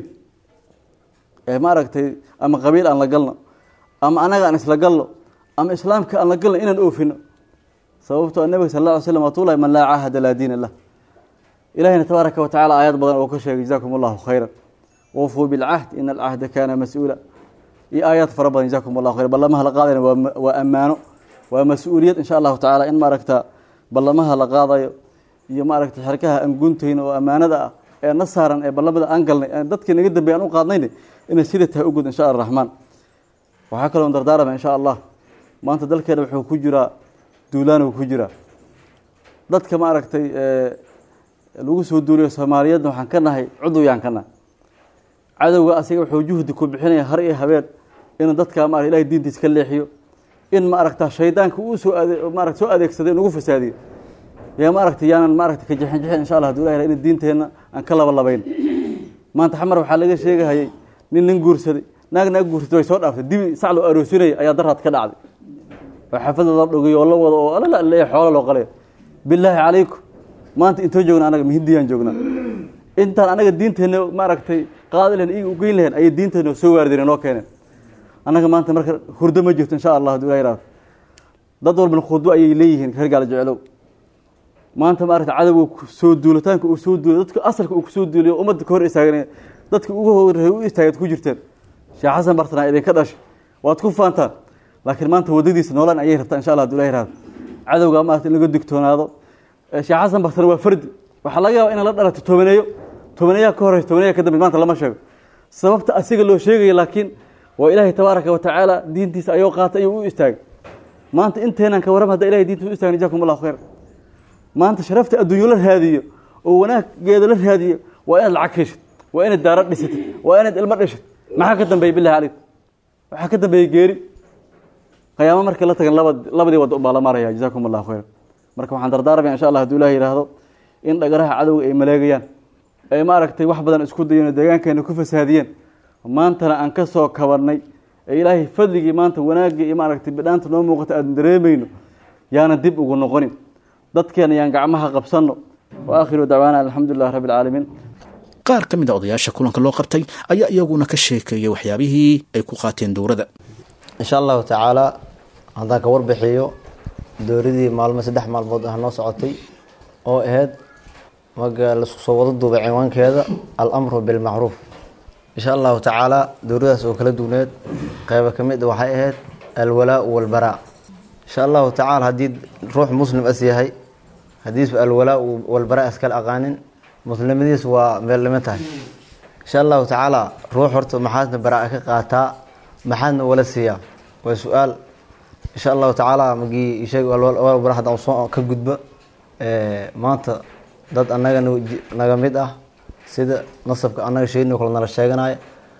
ee maaragtay ama qabiil aan la galno ama anaga aan isla galno ama islaamka aan la galno inaan oofino sababtoo nabiga sal alla ly slam watulahi man laa caahada laa diina lah ilahina tabaaraka watacala aayad badan oo ka sheegay jazakum allahu khayran wafuu bilcahd ina alcahda kaana mas-uula iyo aayaad fara badan jazakum allahu khayran ballamaha la qaadayna waa ammaano waa mas-uuliyad insha allahu tacaala in maaragta ballamaha la qaadayo iyo maaragta xerkaha aan guntayno oo ammaanada ah ee na saaran ee ballamada aan galnay dadkii naga dambey aan u qaadnayna inay sida tahay u gud insha alla raxmaan waxaa kaloon dardaarama insha allah maanta dalkeena wuxuu ku jiraa duulaan uu ku jiraa dadka maaragtay lagu soo duuliyo soomaaliyeedna waxaan ka nahay cuduwyaan ka nahay cadowga asiga wuxuu juhdi ku bixinaya har iyo habeen inuu dadka ma ilahay diintiis ka leexiyo in maaragta shaydaanka uu soo maarata soo adeegsaday inugu fasaadiyo yaa maaragta yaanan maaragta ka jixin jixin insha allah hadu ilah in diinteenna aan ka laba labayn maanta xamar waxaa laga sheegahayay nin nin guursaday naag naag guursatay way soo dhaaftay dibi sac loo aroosinaya ayaa daraad ka dhacday oo xafada la dhogay oo la wado oo alala xoolo loo qalay bilaahi calaykum maanta intoo joogna anaga mihindiyaan joognaa intaan anaga diinteenna maaragtay qaadi lahen iyaga ugeyn lahen ayay diinteenna soo waarideen noo keeneen annaga maanta marka hurdo ma jirto insha allah hadu ilah yihahdo dad walbana khudbo ayay leeyihiin reer gaala jeclow maanta maaragta cadowga soo duulitaanka uu soo duulay dadka asalka uu kusoo duuliyo ummadda ka hor istaagan dadka ugu horreey u istaagaad ku jirteen sheekh xasan bartana idinka dhashay waad ku faantaan laakiin maanta waddadiisa noolaan ayay rabtaa insha allah hadu ilah yihahdo cadowga maarata in laga digtoonaado sheekh xasan bartana waa fardi waxaa laga yaaba ina la dhalato tobaneeyo tobaneeyaa ka horeysa tobaneeya ka dambe maanta lama sheego sababta asiga loo sheegaya laakiin waa ilaahay tabaaraka watacaala diintiisa ayuu qaatay ayuu u istaagay maanta inteenaan ka warram hadda ilahay diintiisa u istagay jazakum allahu khayr maanta sharafta adduunyo la raadiyo oo wanaaggeeda la raadiyo waa inaad lacag heshid waa inaad daaro dhisatid waa inaad ilmo dhishid maxaa ka dambeeya bilahi calayk waxaa ka dambeeyey geeri qiyaamo markii la tagan laba labadii wadda ubaa la maraya jazakum allahu khayr marka waxaan dardaarmaya insha allah haduu ilahi yidhaahdo in dhagaraha cadowga ay maleegayaan ay maaragtay wax badan isku dayen oo deegaankeena ku fasaadiyeen maantana aan ka soo kabanay ee ilaahay fadligii maanta wanaaggii iyo maaragtay bidhaanta noo muuqata aan dareemayno yaana dib ugu noqonin dadkeena yaan gacmaha qabsanno wa aakhiru dacwaana alxamdu lilah rabbi alcaalamiin qaar ka mid a odayaasha kulanka loo qabtay ayaa iyaguna ka sheekeeyay waxyaabihii ay ku qaateen dowladda insha allahu tacaala haddaan ka warbixiyo dowladii maalmo saddex maalmood ah noo socotay oo ahayd maga laisku soo wada duubay ciwaankeeda alamru bilmacruuf insha allahu tacaala dowladaas oo kala duwneed qeybo ka mid waxay ahayd alwalaau walbaraa insha allahu tacaala haddii ruux muslim as yahay haddiisba alwalaau walbaraa iskala aqaanin muslimadiis waa meellimo tahay insha allahu tacaala ruux horta maxaadna baraa ka qaataa maxaadna wala siiyaa waa su-aal insha allahu tacaala magii sheeg bara haddaan soo ka gudba maanta dad annaga naga mid ah sida nasabka annaga sheegno kale nala sheeganaya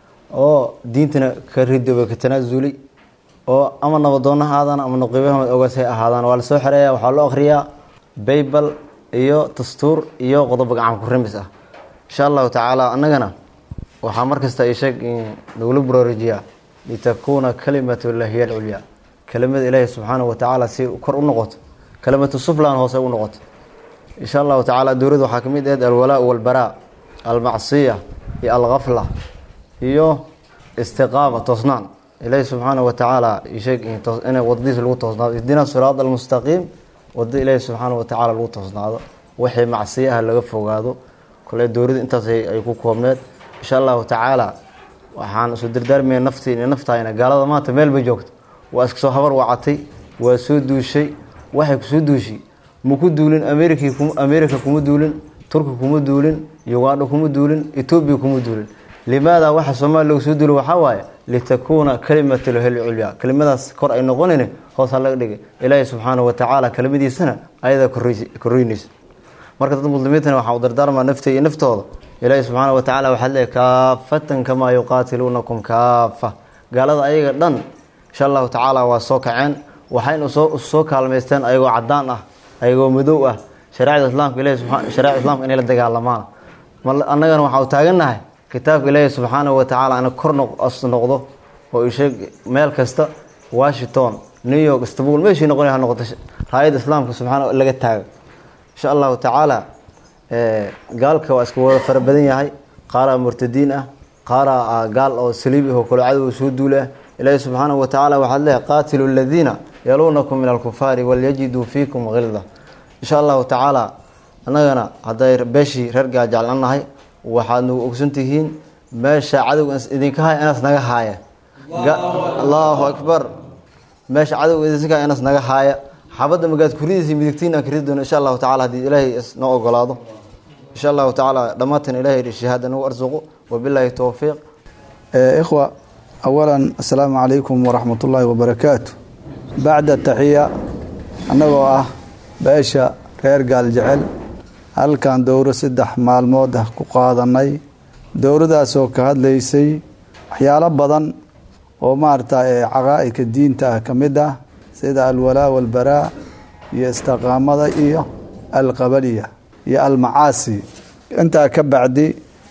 oo diintana ka ridooba ka tanaasuli oo ama nabadoonna ha aadaan ama naqiibahamad ogaas hay ahaadaan waa lasoo xereeya waxaa loo akhriyaa baybal iyo dastuur iyo qodobo gacan ku rimis ah insha allahu tacaala annagana waxaa markasta isheeg nagula baroorajiyaa litakuuna kalimatullahi hiya alculyaa kelimada ilaahi subxaanahu watacaala si kor u noqoto kelimatu suflan hoose u noqoto insha allahu tacaala dowladda waxaa kamid ahayd alwalaa walbaraa almacsiya iyo alkafla iyo istiqaama toosnaan ilaahi subxaanahu watacaala isheeg inay wadadiisa lagu toosnaado ihdina siraad almustaqiim wadada ilaahi subxaanahu watacaala lagu toosnaado wixii macsiya ah laga fogaado kole dowladda intaas ay ku koobneed insha allahu tacaala waxaan isu dardaarmaya naftii iyo naftayna gaalada maanta meel bay joogto waa iska soo habar wacatay waa soo duushay waxay kusoo duushay ma ku duulin america america kuma duulin turki kuma duulin uganda kuma duulin etoobiya kuma duulin limaada waxa soomaaliya lagu soo duulay waxaa waaye litakuuna kalimatulhel culya kelimadaas kor ay noqonin hoos ha laga dhigay ilaahay subxaanahu watacaala kelimadiisana ayadaa korreynaysa marka dad muslimiintana waxaa u dardaarmaa naftay iyo naftooda ilaahay subxaana watacaala waxaad leeyahy kaafatan kamaa yuqaatiluunakum kaafa gaalada ayaga dhan insha allahu tacaala waa soo kaceen waxayna soo soo kaalmaysteen ayagoo cadaan ah ayagoo madow ah shareecada islaamka ilahi shareecada islamka inay la dagaalamaan annagana waxaa u taagannahay kitaabka ilaahi subxaanahu watacaala ina kor noqdo oo isheeg meel kasta washington new york istanbul meeshii noqon ha noqoto raayadda islaamka subxaana laga taaga insha allahu tacaala gaalka waa iska wada fara badan yahay qaaraa murtadiin ah qaaraa gaal oo saliib ah oo kalo cadow soo duula ah ilaahi subxaanahu watacaala waxaad leehay qaatilu aladiina yaluunakum min alkufaari walyajiduu fiikum hilda insha allahu tacaala annagana hadday beeshii reer gaajeclan nahay waxaad nagu ogsantihiin meesha cadowga idinka haya inaas naga haaya allahu akbar meesha cadowga idinka haya inaas naga haaya xabadda magaad kuridiisa midigtiin aan karidi doono insha allahu tacala haddii ilaahay noo ogolaado insha allahu tacaala dhammaantan ilahay shahaada nagu arsuqo wabilaahi towfiiq ikhwa awalan assalaamu calaykum waraxmat ullaahi wabarakaatu bacda taxiya annagoo ah beesha reer gaal jecel halkan dowro saddex maalmood ah ku qaadanay dowradaasoo ka hadlaysay waxyaalo badan oo maarata caqaa'idka diinta ah ka mid ah sida alwalaa walbaraa iyo istiqaamada iyo alqabaliya iyo almacaasi intaa ka bacdi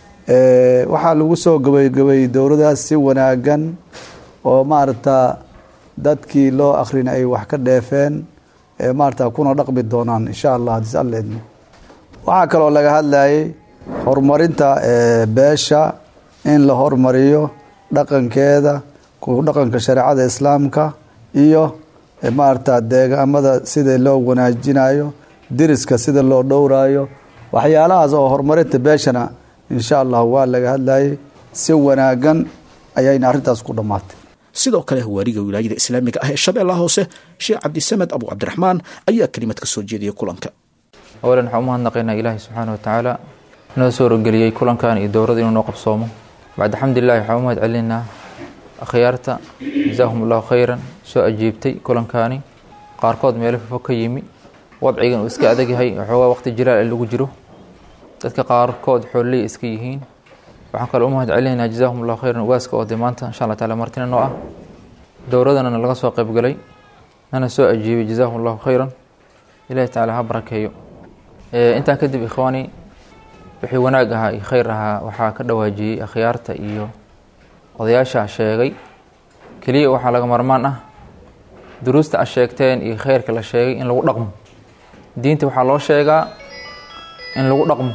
waxaa lagu soo gabaygabayy dowradaas si wanaagan oo maarata dadkii loo akhrina ay wax ka dheefeen maarata kuna dhaqmi doonaan insha allah hadis alla idmo waxaa kaloo laga hadlayay horumarinta beesha in la hormariyo dhaqankeeda ku dhaqanka shareecada islaamka iyo maarata deegaamada sida loo wanaajinayo diriska sida loo dhowraayo waxyaalahaas oo horumarinta beeshana insha allah waa laga hadlayay si wanaagan ayayna arrintaas ku dhammaatay sidoo kale waariga wilaayada islaamiga ah ee shabeellaha hoose sheekh cabdisamed abu cabdiraxmaan ayaa kelimad ka soo jeediyay kulanka awalan waxaan umahadnaqaynaa ilaahi subxaana watacaala inoo soo rogeliyey kulankan iyo dowrada inuu noo qabsoomo bacda xamdulilahi waxaan u mahad celinaynaa akhyaarta jasaahum allahu khayran soo ajiibtay kulankaani qaarkood meelo fofog ka yimi wadcigan uu iska adag yahay waxoogaa waqti jiraal lagu jiro dadka qaarkood xoololey iska yihiin waxaan kale u mahad celinaynaa jasaahum allahu khayran ugaaska oo dee maanta insha allah taala martina noo ah dowradana laga soo qaybgalay nana soo ajiibay jasaahum allahu khayran ilahi tacaala ha barakeeyo intaa kadib ikhwaani wixii wanaag ahaa iyo khayr ahaa waxaa ka dhawaajiyey akhyaarta iyo odayaasha sheegay keliya waxaa laga marmaan ah duruusta a sheegteen iyo khayrka la sheegay in lagu dhaqmo diinta waxaa loo sheegaa in lagu dhaqmo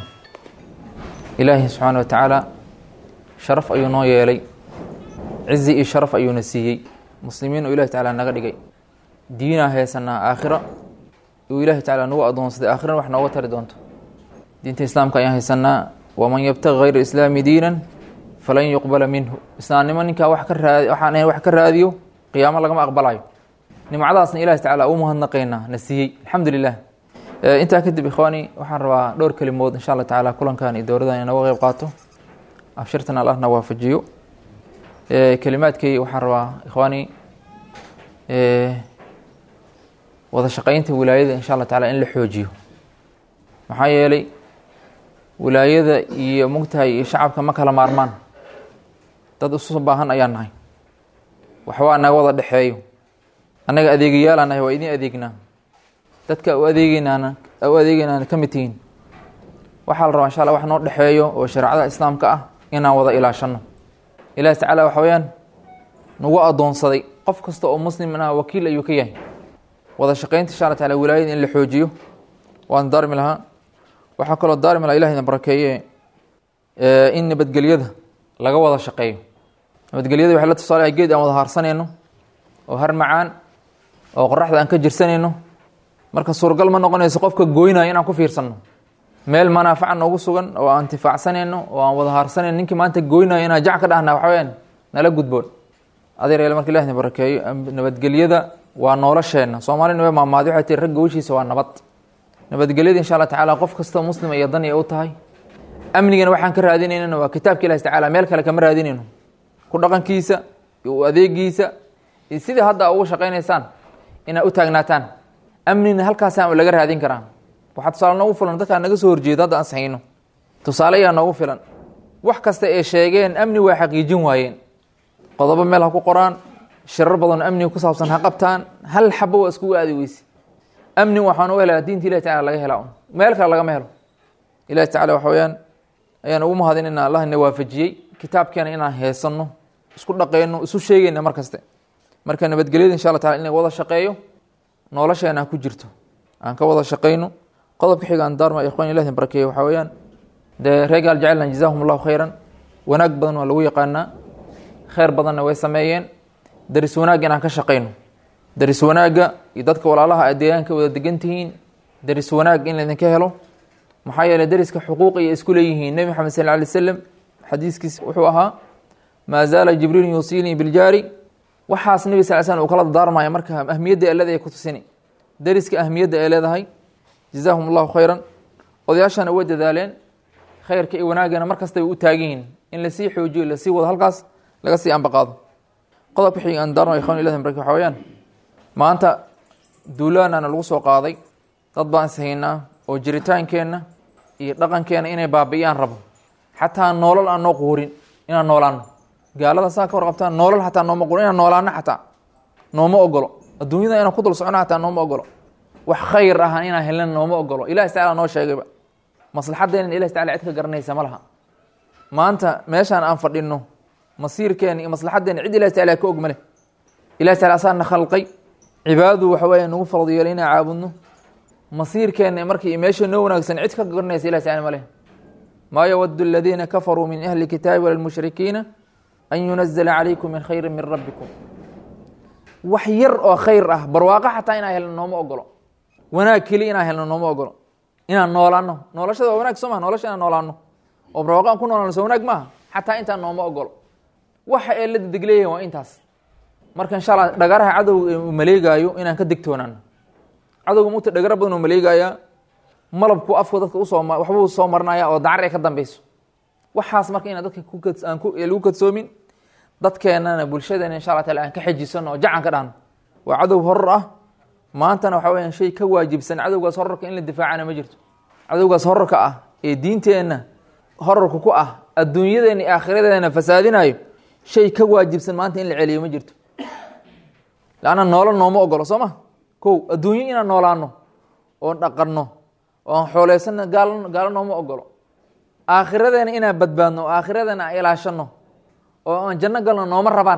ilaahi subxaana wa tacaala sharaf ayuu noo yeelay cizi iyo sharaf ayuuna siiyey muslimiin oo ilahi tacaala naga dhigay diinaa heesanaa aakhiro uu ilahi tacaala nagu adoonsaday aakhirana wax nooga tari doonto diinta islaamka ayaan haysanaa waman yabtaqi hayra islaami diinan falan yuqbala minhu islaamnimo ninkaa wax ka raadi waxaan ahayn wax ka raadiyo qiyaamo lagama aqbalayo nimcadaasna ilahi tacaala u mahadnaqaynaa na siiyey alxamdu lilah intaa kadib ikhwaani waxaan rabaa dhowr kelimood insha allah tacaala kulankan iyo dowradan inooga qeyb qaato abshirtan allahna waafajiyo kelimaadkay waxaan rabaa ikhwaani wada shaqeynta wilaayada insha allah tacaala in la xoojiyo maxaa yeelay wilaayada iyo mugtahay iyo shacabka ma kala maarmaan dad isu baahan ayaan nahay waxbaa naga wada dhexeeyo annaga adeegayaalaan nahay waa idin adeegnaa dadka u adeegeynaana u adeegeynaana ka mid tihiin waxaa la rabaa insha alla wax noo dhexeeyo oo shareecada islaamka ah inaan wada ilaashano ilaahi tacaala waxa weyaan nagu adoonsaday qof kasta oo muslim ah wakiil ayuu ka yahay wada shaqeynta insha alla taala wilaayada in la xoojiyo waan daarmi lahaa waxaa kaloo daarmi laha ilahina barakeeye in nabadgelyada laga wada shaqeeyo nabadgelyada waxay la tusaalahay geed aan wada haarsanayno oo har macaan oo qoraxda aan ka jirsanayno marka suuragal ma noqonayso qofka gooynaya inaan ku fiirsanno meel manaafaca noogu sugan oo aan intifaacsanayno oo aan wada haarsanayno ninkii maanta goynayo inaan jac ka dhahna waxa weyaan nala gudboon adeer marka ilahi barakeeyo nabadgelyada waa nolosheenna soomaalina way maamaadi waxay tii ragga wishiisa waa nabad nabadgelyada insha allah tacaala qof kastoo muslima iyo dan ay u tahay amnigana waxaan ka raadinaynana waa kitaabka ilahi tacala meel kale kama raadinayno ku dhaqankiisa iyo u adeegiisa iyo sidii hadda ugu shaqaynaysaan inaad u taagnaataan amnina halkaasaan laga raadin karaa waxaa tusaale noogu filan dadkaa naga soo horjeeda hadda aan sahayno tusaale ayaa noogu filan wax kasta ay sheegeen amni waa xaqiijin waayeen qodobo meel ha ku qoraan shirar badan oo amniga ku saabsan ha qabtaan hal xabo waa iskugu aadi weyse amni waxaan u helaa diinta ilahi tacala laga helaa un meel kale lagama helo ilahi tacala waxa weyaan ayaan ugu mahadin inaan allah na waafajiyey kitaabkeena inaan heesanno isku dhaqeyno isu sheegeyna mar kaste marka nabadgelyada insha alla tacala in laga wada shaqeeyo nolosheena ha ku jirto aan ka wada shaqeyno qodobka xiga aan daarma ikhwan ilahi barakeeyo waxaa weeyaan dee reegaal jecelna jazaahum allahu khayran wanaag badan waa lagu yaqaanaa kheyr badanna way sameeyeen daris wanaag inaan ka shaqeyno daris wanaagga iyo dadka walaalaha aad deegaanka wada degan tihiin daris wanaag in laydinka helo maxaa yeeley dariska xuquuq ayay isku leeyihiin nebi maxamed sal ly slam xadiiskiis wuxuu ahaa maa zaala jibriil yuusiinii biljaari waxaas nebi sal slam uu kala dardaarmaya marka ahmiyadda elada ay ku tusini dariska ahmiyadda ay leedahay jazaahum allahu khayran odayaashana way dadaaleen khayrka iyo wanaagana mar kasta way u taagan yihiin in lasii xoojiyo lasii wado halkaas laga sii ambaqaado qodobka xiga aan daarno ikhwan ilahi baraka waxa weyaan maanta duulaanana lagu soo qaaday dad baan ishaynaa oo jiritaankeenna iyo dhaqankeenna inay baabi'iyaan rabo xataa noolal aan noo quurin inaan noolaano gaalada saa ka warqabtaan noolal xataa nooma quurin inaan noolaano xataa nooma ogolo adduunyada inaan ku dul socono xataa nooma ogolo wax khayr ah inaan helna nooma ogolo ilahi tacala noo sheegayba maslaxadeena ilahi tacala cid ka garanaysa ma laha maanta meeshaan aan fadhino masiirkeena iyo maslaxadeena cid ilahi tacala ka og male ilahi tacala asaana khalqay cibaadadu waxa weya nagu farad yeelay inaan caabudno masiirkeena marka iyo meesha noo wanaagsan cid ka garanaysa ilahi tacala male maa yawadu aladiina kafaruu min ahli kitaabi wala lmushrikiina an yunazala calaykum min khayri min rabbikum wax yar oo khayr ah barwaaqo xataa inaan helno nooma ogolo wanaag keli inaan helno nooma ogolo inaan noolaano noolashada waa wanaag soo maha nolosha inaan noolaano oo barwaaqo aan ku noolaano soo wanaag maaha xataa intaan nooma ogolo waxa ee la dedeg leeyahin waa intaas marka insha allah dhagaraha cadowga uu maleegaayo inaan ka degtoonaano cadowga muta dhagaro badan uu maleegayaa malabku afka dadka usoo waxbuu soo marinaya oo dacar ay ka dambeyso waxaas marka inaan dadka kuaan lagu kadsoomin dadkeenana bulshadeena insha alla taala aan ka xejisano oo jacan ka dhahno waa cadow horor ah maantana waxa weyaan shay ka waajibsan cadowgaas horarka in la difaacana ma jirto cadowgaas horarka ah ee diinteenna horarka ku ah adduunyadeena iyo aakhiradeena fasaadinayo shay ka waajibsan maanta in la celiyo ma jirto laanna noolo nooma ogolo soo ma kow adduunyo inaan noolaano oon dhaqanno oon xooleysanno gaal gaalo nooma ogolo aakhiradeena inaan badbaadno oo aakhiradeena aan ilaashano oo aan janno galno nooma rabaan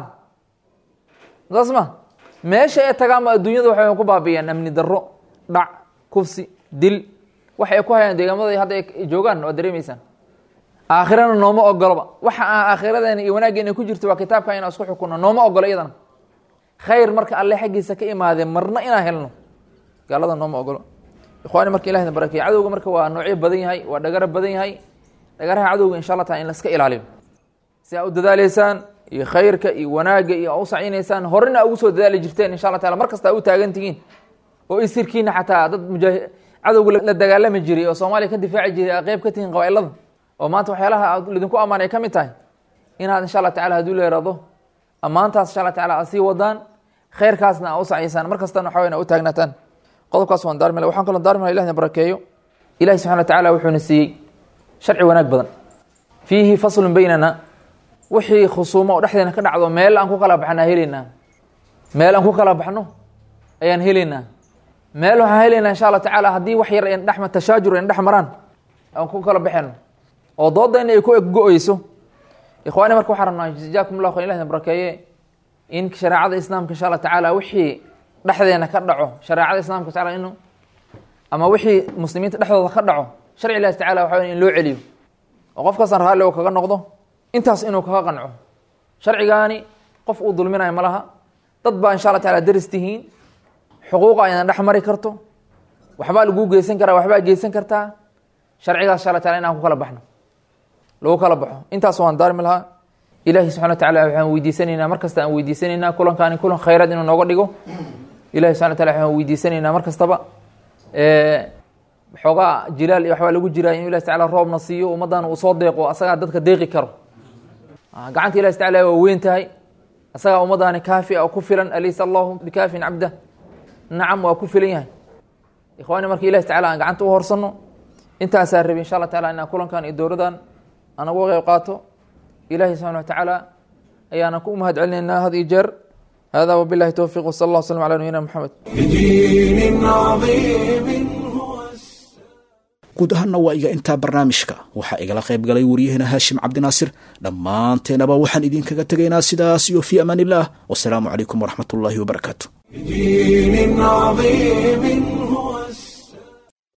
saas ma meesha ay tagaanba adduunyada waxay ku baabiyaan amni darro dhac kufsi dil waxa ay ku hayaan deegaamada hadda ay joogaan waa dareemeysaan aakhirana nooma ogoloba waxa aan aakhiradeena iyo wanaaggeena ku jirto waa kitaabka inaan isku xukunno nooma ogolo iyadana khayr marka alle xaggiisa ka imaadee marna inaan helno gaalada nooma ogolo ikhwaani marka ilahna barakeeye cadowga marka waa noocyo badan yahay waa dhagaro badan yahay dhagaraha cadowga insha allah taala in laska ilaaliyo si aa u dadaaleysaan iyo khayrka iyo wanaagga iyo aa u sacinaysaan horena ugu soo dadaali jirteen insha allah taala mar kasta a u taagan tihiin oo isirkiina xataa dad mujaahi cadowga la dagaalami jiray oo soomaaliya ka difaaci jiray aa qeyb ka tihiin qabailada oo maanta waxyaalaha aad lidinku ammaan ay ka mid tahay inaad insha allah tacala haduu leerado ammaantaas insha allah tacala aad sii wadaan khayrkaasna aa u saciysaan mar kastana waxa weyn a u taagnaataan qodobkaas waan daarmila waxaan kaloo daarmila ilahna barakeeyo ilahi subxana wa tacala wuxuuna siiyey sharci wanaag badan fiihi faslun beynana wixii khusuumo oo dhexdeena ka dhacdo meel aan ku kala baxnaa helaynaa meel aan ku kala baxno ayaan helaynaa meel waxaan helaynaa insha allah tacaala haddii wax yar en dhex tashaajur en dhex maraan aan ku kala baxayno oo doodayna ay ku ego-eyso ikhwaani marka waxaa rabnaa jazaakum llah khayr ilahna barakeeye in shareecada islaamka insha allah tacaala wixii dhexdeena ka dhaco shareecada islaamka taala inu ama wixii muslimiinta dhexdooda ka dhaco sharci ilahi tacala waxa in loo celiyo oo qof kastan raalli oo kaga noqdo intaas inuu kaga qanco sharcigaani qof uu dulminayo ma laha dad baa insha alla taala daris tihiin xuquuqa aynan dhex mari karto waxbaa laguu geysan karaa waxbaa geysan kartaa sharcigaas insha alla taala inaan ku kala baxno lagu kala baxo intaas waan daarmi lahaa ilahi subxana wa tacala waxaan weydiisanaynaa mar kasta aan weydiisanaynaa kulankaani kulan khayraad inuu nooga dhigo ilahi subxana wa tacala waxaan weydiisanaynaa mar kastaba xoogaa jilaal iyo waxbaa lagu jiraa inuu ilahi tacala roobna siiyo ummaddan uu soo deeqo asagaa dadka deeqi karo gacanta ilahi tacala waa weyn tahay asagaa ummaddaani kaafi a oo ku filan alaysa allahu bikaafin cabda nacam waa ku filan yahay ikhwaani marka ilahi tacala aan gacanta u horsanno intaasaa rabi insha allah tacala inaan kulankan iyo dowladan aan uga qeyb qaato ilahi subxana wa tacaala ayaana ku mahad celinaynaa had iyo jeer hada wabilahi towfiq wsala allah wslam ala nabiyina maxamed بدين عظيم guud ahaanna waa iga intaa barnaamijka waxaa igala qayb galay waryaheena haashim cabdinaasir dhammaanteenaba waxaan idinkaga tegaynaa sidaas iyo fii amaan illah wasalaamu calaykum waraxmat ullaahi wabarakaatu بدين عظيم